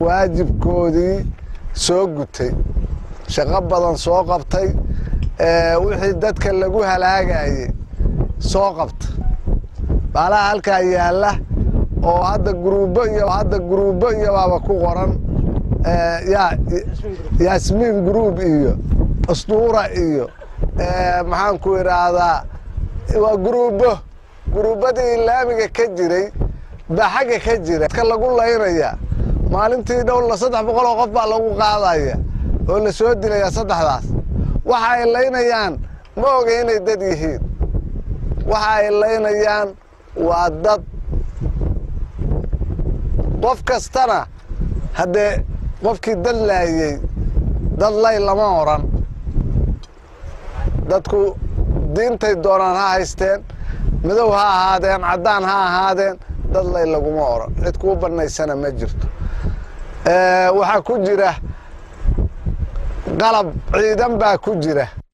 waajibkoodii soo gutay shaqo badan soo qabtay wixii dadka lagu halaagayey soo qabta baalaha halkaa yaalla oo hadda guruubo iyo hadda guruubo iyo baaba ku qoran yaasmiin gruub iyo asduura iyo maxaan ku idhaahdaa waa guruubo guruubadii laamiga ka jiray baa xagga ka jira ka lagu laynaya maalintii dhowla saddex boqol oo qof baa lagu qaadaya oo la soo dilaya saddexdaas waxa ay laynayaan ma oga inay dad yihiin waxa ay laynayaan waa dad qof kastana haddee qofkii dad laayey dad lay lama oran dadku diintay doonaan ha haysteen madow ha ahaadeen caddaan ha ahaadeen dad lay laguma oran cid kuu bannaysana ma jirto waxaa ku jira qalab ciidan baa ku jira